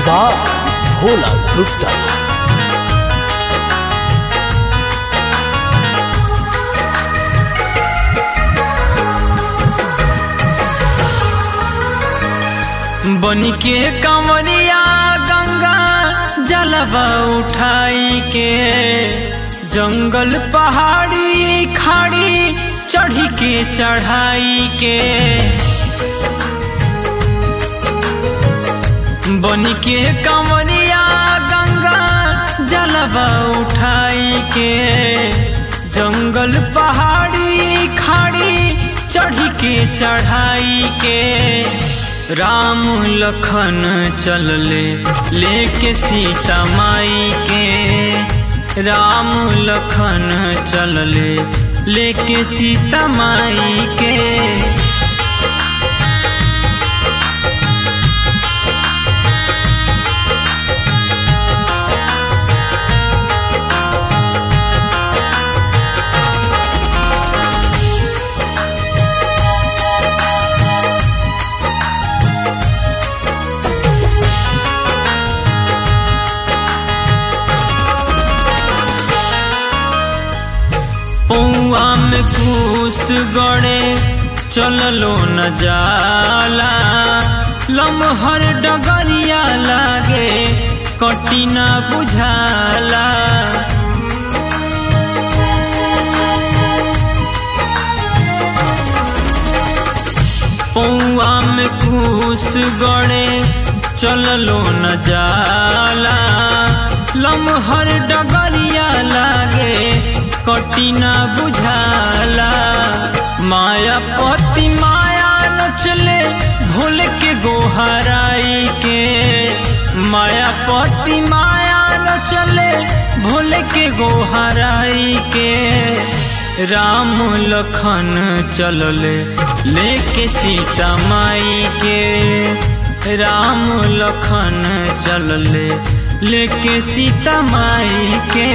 by Bhola Gupta बन के कंवरिया गंगा जलवा उठाई के जंगल पहाड़ी खाड़ी चढ़ी के चढ़ाई के बन के कंवरिया गंगा जलवा उठाई के जंगल पहाड़ी खाड़ी चढ़ी के चढ़ाई के राम लखन चलले लेके सीता माई के राम लखन चलले लेके सीता माई के पौआ में घूस गड़े चललो न जाला लमहर डगरिया लागे कटी न बुझाला पौआ में घूस गड़े चललो न जाला लमहर डगरिया लागे कटी न बुझाला माया पति माया नचले भूल के गोहराई के माया पति माया नचले भूल के गोहराई के राम लखन चलले लेके सीता माई के राम लखन चलले लेके सीता माई के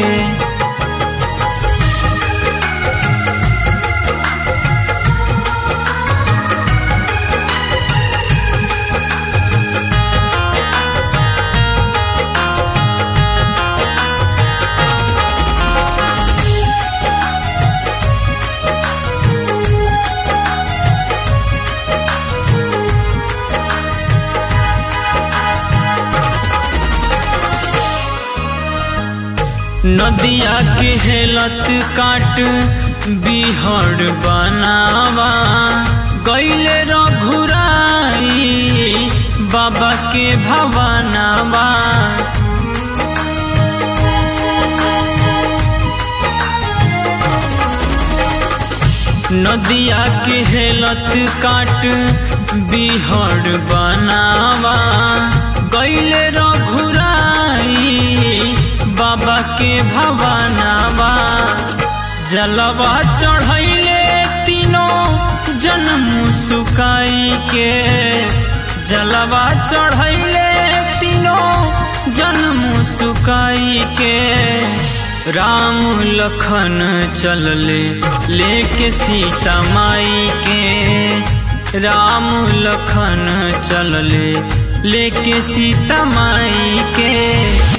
नदिया के हेलत काट बिहड़ बनावा गैले रघुराई बाबा के भवनावा नदिया के हेलत काट बिहड़ बनावा गैले रघुराई बाबा के भवनावा जलवा चढ़ैले तीनों जन्म सुकाई के जलवा चढ़ैले तीनों जन्म सुकाई के राम लखन चलले लेके सीता माई के राम लखन चलले लेके सीता माई के